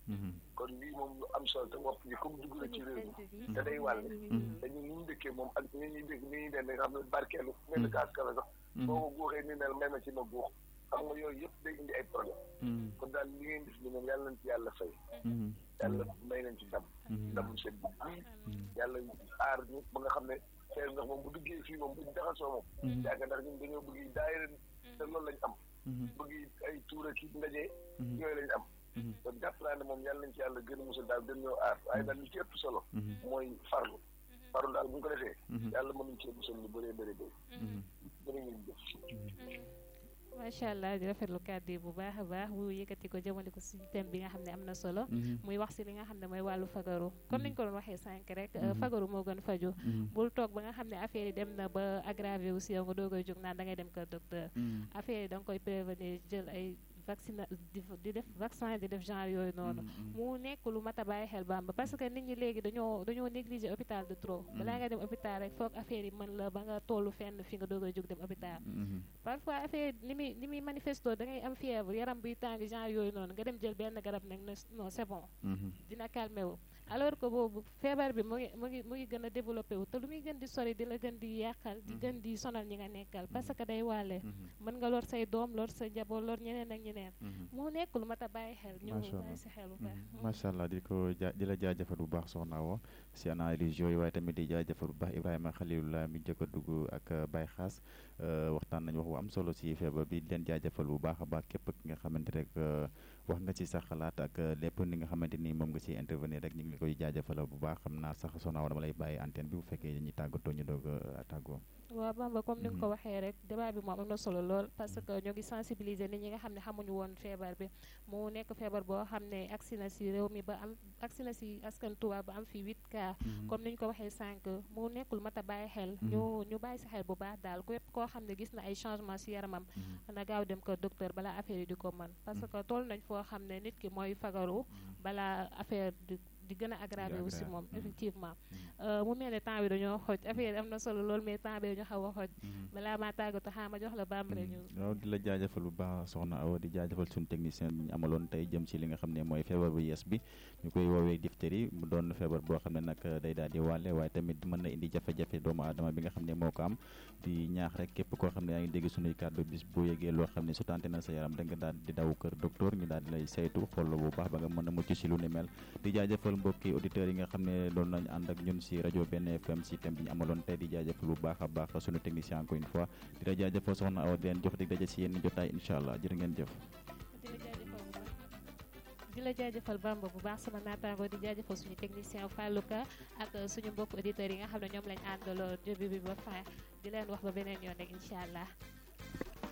kon lii moom lu am solo te wopp bi comme dugg na ci réew mi te day wàll dañu ni ñu dëkkee moom ak ni ñuy dégg ni ñuy den nga xam ne barkeelu mel ni kaas kafe sax boo ko guuxee ni nel may ma ci ma guux xam nga yooyu yëpp day indi ay problème kon daal li ngeen def ni moom yàlla nañ ci yàlla fay yàlla may nañ ci ndam ndam seen bu bii yàlla aar ñu ba nga xam ne xeer ndax moom bu duggee fii moom bu jaxasoo moom yàgg ndax ñun dañoo bëgg daayira te loolu lañ am bëgg ay tuura ki ndaje yooyu lañ am kon jàpp naa ne moom yàlla nañ ci yàlla gën a musal daal gën ñoo aar waaye daal li ci ëpp solo mooy farlu farlu daal bu ñu ko defee yàlla mënuñ cee musal lu bëree bëri bëri bëri ngeen jëf macha allah di rafetlu kàddu yi bu baax a baax bu yëkkati ko jëmale ko suñu thème bi nga xam ne am na solo muy wax si li nga xam ne mooy wàllu fagaru comme niñ ko doon waxee sànq rek fagaru moo gën faju bul toog ba nga xam ne affaire yi dem na ba aggravé aussi yow nga doo koy jóg naan da ngay dem kër docteur affaire yi da nga koy prévenir jël ay vaccin di def vaccin di def genre yooyu noonu mu nekk lu mat a bàyyi xel bamba parce que nit ñi léegi dañoo dañoo négliger hôpital de trop balaa nga dem hôpital rek foog affaire yi mën la ba nga tollu fenn fi nga doog a jóg dem hôpital parfois affaire ni muy ni muy manifesto da ngay am fièvre yaram buy tàng genre yooyu noonu nga dem jël benn garab nag ne non c'est bon dina calmé wu alors que boobu feebar bi mu ngi mu ngi mu ngi gën a développé wu te lu muy gën di sori di la gën di yàqal di gën di sonal ñi nga nekkal parce que day wàlle mën nga lor say doom lor sa njaboot lor ñeneen ak ñeneen moo nekk lu mat a bàyyi xel ñu bàyyi si xel bu baax macha allah di ko ja di la jaajëfal bu baax soxna wo si analyse yooyu waaye tamit di jaajëfal bu baax Ibrahima Khalilullah mi jëkk a dugg ak Baye Xaas waxtaan nañu wax bu am solo si feebar bi di leen jaajëfal bu baax a baax képp ki nga xamante rek wax nga ci sa xalaat ak lépp ni nga xamante ni moom nga ci intervenir rek ñu ngi koy jaajëfal bu baax xam naa sax soxna wo dama lay bàyyi antenne bi bu fekkee dañuy tàggatoo ñu doog a tàggoo waaw Bamba comme ni nga ko waxee rek débat bi moom am na solo lool parce que ñoo ngi sensibiliser nit ñi nga xam ne xamuñu woon feebar bi mu nekk feebar boo xam ne agsi na si réew mi ba am agsi na si askan Tuuba ba am fi huit cas comme ni ñu ko waxee sànq mu nekkul mat a bàyyi xel ñu ñu bàyyi si xel bu baax daal képp koo xam ne gis na ay changement si yaramam na gaaw dem ko docteur balaa affaire yi di ko mën parce que toll nañ foo xam ne nit ki mooy fagaru balaa affaire di di gën a aggravé aussi moom effectivement mu mel ne temps bi dañoo xoj affaire am na solo lool mais temps bi dañoo xaw a xoj balaa maa tàggatu xaa ma jox la bambare ñu waaw di la jaajëfal bu baax soxna Awa di jaajëfal suñu technicien bi ñu amaloon tey jëm ci li nga xam ne mooy feebar bu yees bi ñu koy woowee diphtérie mu doon feebar boo xam ne nag day daal di wàlle waaye tamit mën na indi jafe-jafe doomu aadama bi nga xam ne moo ko am di ñaax rek képp koo xam ne yaa ngi dégg suñuy kàddu bis boo yëgee loo xam ne su tante na sa yaram da nga daal di daw kër docteur ñu daal di lay saytu xool bu baax ba nga mën a mucc ci lu ni mel di jaajëfal mbokki auditeurs yi nga xam ne doon nañ ànd ak ñun si rajo benn FM si thème bi ñu amaloon tey di jaajëfal bu baax a baax suñu technicien encore une fois di la jaajëfal soxna Awa di leen jox dig daje si yenn jotaay incha allah jërë ngeen jëf di la jaajëfal Bamba bu baax sama naataango di jaajëfal suñu technicien Fallouka ak suñu mbokk auditeurs yi nga xam ne ñoom lañ àndaloo début bi ba fin di leen wax ba beneen yoon rek incha allah